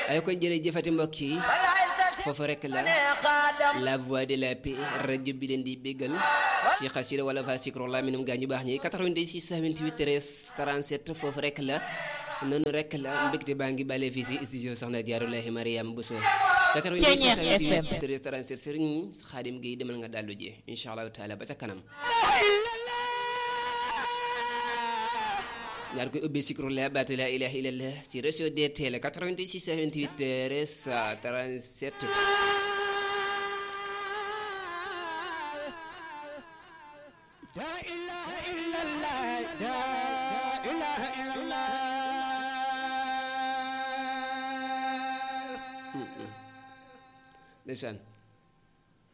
ay koy jërëjëfati mbokk yi foofu rek la la voix de la paix rajo bi leen di béggal ci xasida wala fa sikrullah minum gaa ñu baax ñi 88 628 13 37 foofu rek la noonu rek la mbégte baa ngi bale fii si studio soxna Jaarulahi Mariam Bousso 88 628 13 37 sëriñ Xaadim Gueye demal nga dallu ji incha allahu taala ba ca kanam ñaar koy ubbi sikrullah baatu la ilaha illallah si réseau DTL 88 628 13 37 لا إله إلا الله لا إله إلا الله ndeysaan